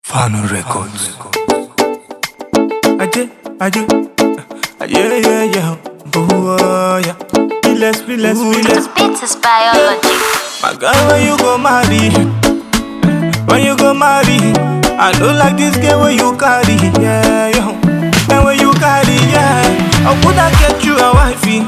Fano Records. Aje, aje, yeah, yeah, yeah, oh, yeah. Relax, relax, relax. Beats is biology. My girl, when you go marry, when you go marry, I don't like this girl when you carry, yeah, yo. And when you carry, yeah, I woulda get you a wifey,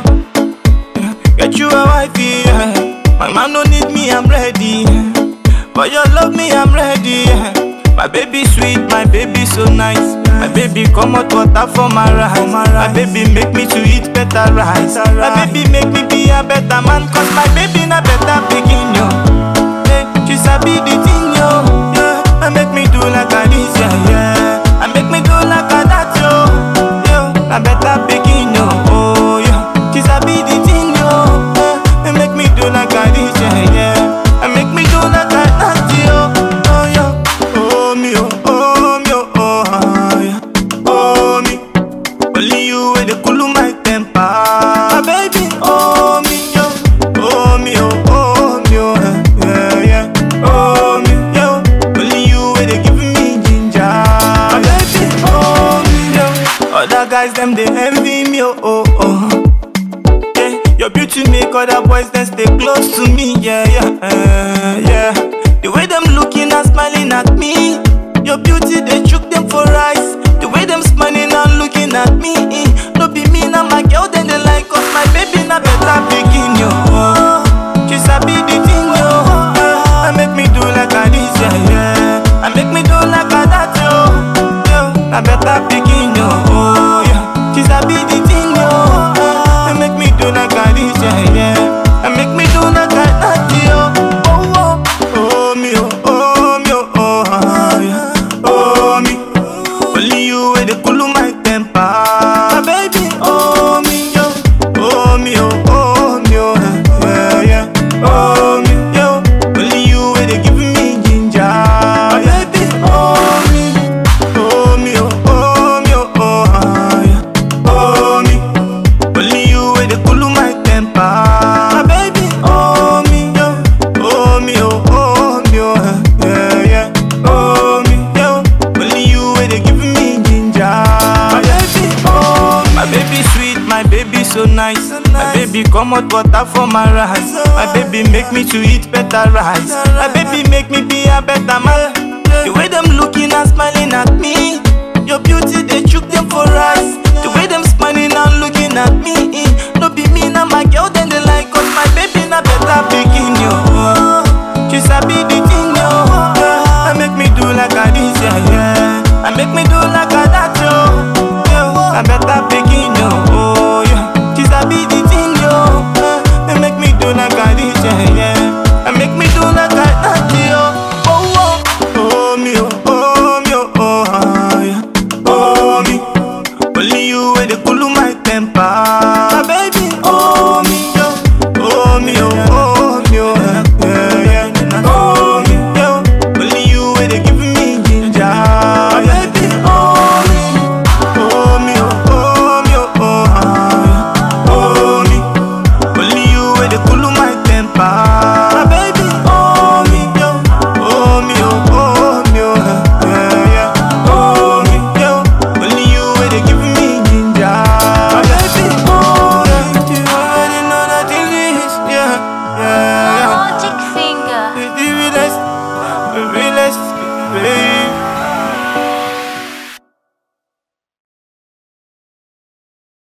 yeah. get you a wifey, yeah. My man don't need me, I'm ready, yeah. but you love me, I'm ready, yeah. My baby sweet, my baby so nice. My baby come out water for my rice. My baby make me to eat better rice. My baby make me be a better man, cause my baby na better pikin yo. Hey, she sabi the thing yo. Yeah, and make me do like a this yeah yeah. And make me do like a that yo. Yo, na better pikin yo. Oh yeah, she sabi the thing yo. Yeah, and make me do like a this yeah yeah. And make me do like a that yo. Oh yeah, oh me oh oh me oh oh ah, yeah. Oh me, only you with the cool my temper. My baby, oh me yo, oh me oh oh me oh yeah yeah. Oh me yo, only you with the giving me ginger. My baby, oh me yo, other guys them they envy me oh oh oh. Yeah, your beauty make other boys then stay close to me. Yeah, yeah, uh, yeah. The way them looking and smiling at me, your beauty they chook them for eyes. The way them smiling and looking at me, eh, no be me now my girl then they like us. My baby na better begin yo. She sabi the thing yo. Uh, and make me do like a this yeah yeah. And make me do like a that yo. Yo, na better begin yo. Oh yeah. She sabi the thing yo. Uh, and make me do like a this yeah yeah. And make me do like a that yo. Oh oh oh me oh oh me oh oh ah, yeah. Oh me. Only you with the cool my temper. My baby, oh me yo, oh me oh oh me oh yeah yeah. Oh me yo, only you with the giving me ginger. My baby, oh me, oh me oh oh me oh oh ah, yeah. Oh me, only you with the cool my temper. My baby, oh me yo, oh me oh oh me oh yeah yeah. Oh me yo, only you with the giving me ginger. My baby, oh my baby sweet, my baby so nice. My baby come out water for my rice. My baby make me to eat better rice. My baby make me be a better man. The way them looking and smiling at me, your beauty they chook them for eyes. The way them smiling and looking at me, eh, no be me now my girl then they like us. My baby na better pikin yo. She sabi the thing yo. Yeah, and make me do like a this yeah yeah. And make me do like a that yo. Yo, I better pick